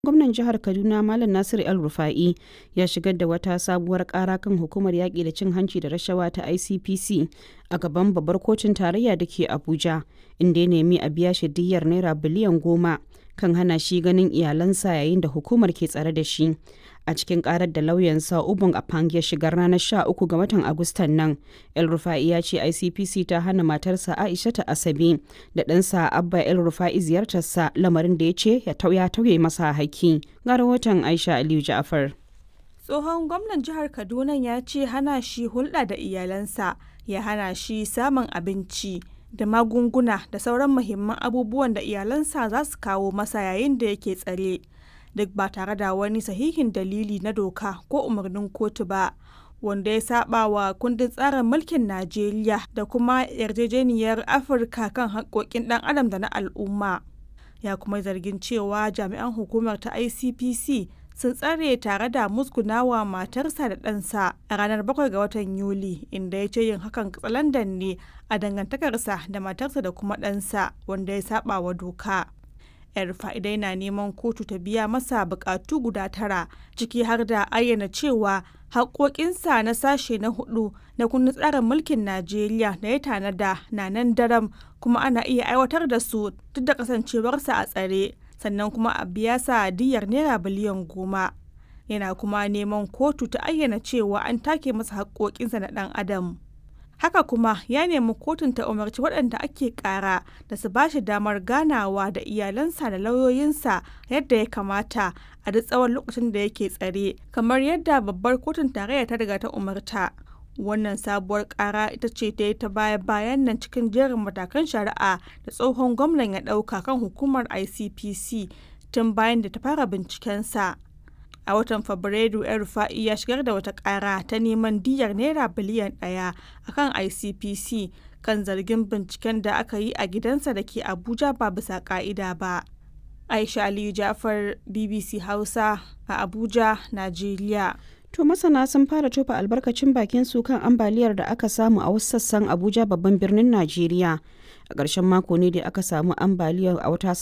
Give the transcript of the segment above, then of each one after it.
Gwamnan jihar Kaduna Malam Nasiru El Rufa'i ya shigar da wata sabuwar kara kan hukumar yaƙi da cin hanci da rashawa ta ICPC a gaban babbar kotun tarayya da ke Abuja, inda ya nemi a biya shi diyyar naira biliyan goma kan hana shi ganin iyalansa yayin da hukumar ke tsare da shi. A cikin karar da lauyansa Ubun Apang ya shigar ranar 13 ga watan Agustan nan, El Rufa'i ya ce ICPC ta hana matarsa Aisha ta Asabe da ɗansa Abba El Rufa'i ziyartarsa lamarin da ya ce ya tauye masa haƙƙi. Ga rahoton Aisha Aliyu Ja'far. Tsohon gwamnan jihar Kaduna ya ce hana shi hulɗa da iyalansa ya hana shi samun abinci da magunguna da sauran muhimman abubuwan da iyalansa za su kawo masa yayin da yake tsare. duk ba tare da wani sahihin dalili na doka ko umarnin kotu ba wanda ya saba wa kundin tsarin mulkin Najeriya da kuma yarjejeniyar Afirka kan haƙƙoƙin ɗan adam da na al'umma. Ya kuma zargin cewa jami'an hukumar ta ICPC sun tsare tare da musgunawa matarsa da ɗansa a ranar 7 ga watan Yuli inda ya ce yin hakan katsalandan ne a dangantakarsa da matarsa da kuma ɗansa wanda ya saba wa doka. yar fa'idai na neman kotu ta biya masa bukatu guda tara ciki har da ayyana cewa haƙoƙinsa na sashe na hudu na kundin tsarin mulkin najeriya da ya tanada na nan daram kuma ana iya aiwatar da su duk da kasancewarsa a tsare sannan kuma a biya sa diyar naira biliyan goma yana kuma neman kotu ta ayyana cewa an take masa haƙoƙinsa na ɗan adam haka kuma ya nemi kotun ta umarci waɗanda ake ƙara da su ba shi damar ganawa da iyalansa da lauyoyinsa yadda ya kamata a duk tsawon lokacin da yake tsare kamar yadda babbar kotun tarayya ta riga ta umarta wannan sabuwar ƙara ita ce ta yi ta baya bayan nan cikin jerin matakan shari'a da tsohon gwamnan ya ɗauka kan hukumar icpc tun bayan da ta fara bincikensa a watan fabrairu yan rufa'i ya shigar da wata kara ta neman diyar naira biliyan daya akan icpc kan zargin binciken da aka yi a gidansa da ke abuja ba bisa ka'ida ba aisha aliyu jafar bbc hausa a abuja najeriya To masana sun fara tofa albarkacin bakin su kan ambaliyar da aka samu a wasu sassan Abuja babban birnin Najeriya. A ƙarshen mako ne da aka samu ambaliyar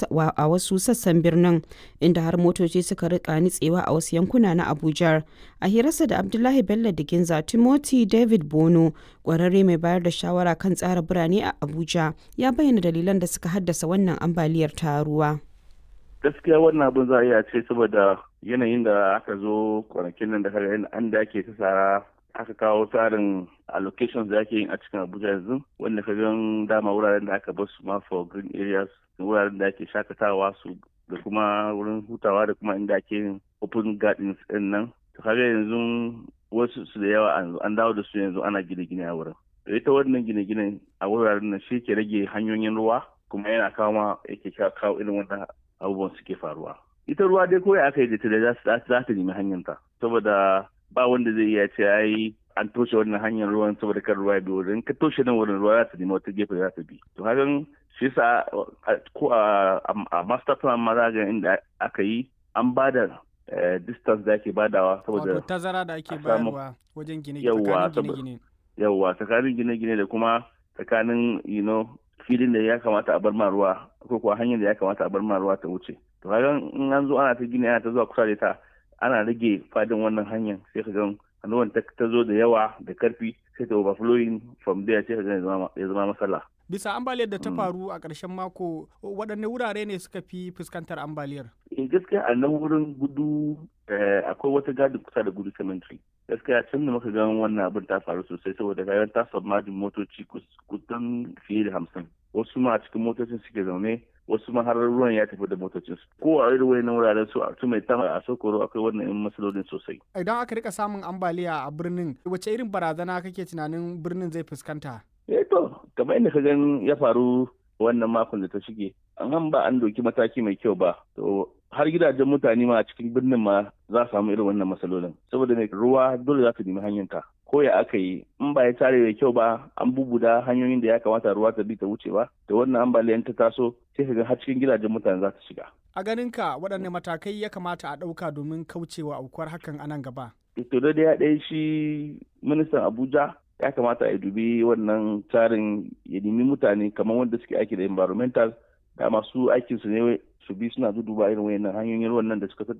a wasu sassan birnin inda har motoci suka rika nitsewa a wasu yankuna na Abuja. A hirarsa da Abdullahi Bello Diginza Timothy David Bono, ƙwararre mai bayar da shawara kan tsara birane a Abuja, ya bayyana dalilan da suka haddasa wannan ambaliyar ta ruwa. gaskiya wannan abin za a iya ce saboda yanayin da aka zo kwanakin nan da kaga an da ake ta tsara aka kawo tsarin allocations da ake yin a cikin abuja yanzu wanda ka gan dama wuraren da aka basu ma for green areas wuraren da ake shakatawa su da kuma wurin hutawa da kuma inda ake yin open gardens din nan to kaga yanzu wasu su da yawa an dawo da su yanzu ana gine-gine a wurin ita wannan gine-gine a wuraren nan shi ke rage hanyoyin ruwa kuma yana kawo ma yake kawo irin wannan abubuwan suke faruwa ita ruwa dai kawai aka yi da ta za ta nemi hanyarta saboda ba wanda zai iya ce ai an toshe wannan hanyar ruwan saboda kan ruwa ya bi wurin ka toshe nan wurin ruwa za ta nemi wata gefe za ta bi to hakan shi sa ko a master plan ma za ga inda aka yi an ba da distance da ake badawa saboda tazara da ake bayarwa wajen gine-gine yawwa tsakanin gine-gine da kuma tsakanin you know filin da ya kamata a bar ma ruwa ko kuwa hanyar da ya kamata a bar ma ruwa ta wuce to kaga in an zo ana ta gini ana ta zuwa kusa da ta ana rage fadin wannan hanyar sai ka ga ruwan ta zo da yawa da karfi sai ta overflowing from there sai ka ga ya zama matsala bisa ambaliyar da ta faru a ƙarshen mako waɗanne wurare ne suka fi fuskantar ambaliyar in gaskiya a nan wurin gudu akwai wata gadi kusa da gudu cemetery gaskiya can da muka gan wannan abin ta faru sosai saboda kayan ta submerging motoci kusan fiye da hamsin wasu ma a cikin motocin suke zaune wasu ma har ruwan ya tafi da motocin su ko a irin wayannan wuraren su a mai tama a sokoro akwai wannan yan matsalolin sosai idan aka rika samun ambaliya a birnin wace irin barazana kake tunanin birnin zai fuskanta eh to kamar inda ka gan ya faru wannan makon da ta shige an ba an doki mataki mai kyau ba to har gidajen mutane ma a cikin birnin ma za su samu irin wannan matsalolin saboda mai ruwa dole za su nemi hanyarta ko ya aka yi in ba ya tare da kyau ba an bubuda hanyoyin da ya kamata ruwa ta bi ta wuce ba da wannan ambaliyan ta taso sai ka ga har cikin gidajen mutane za ta shiga a ganin ka waɗanne matakai ya kamata a ɗauka domin kaucewa aukuwar hakan a nan gaba to da ya ɗaya shi ministan abuja ya kamata a dubi wannan tsarin ya nemi mutane kamar wanda suke aiki da environmental da masu aikin su ne su bi suna duduba irin wayannan hanyoyin ruwan nan da suka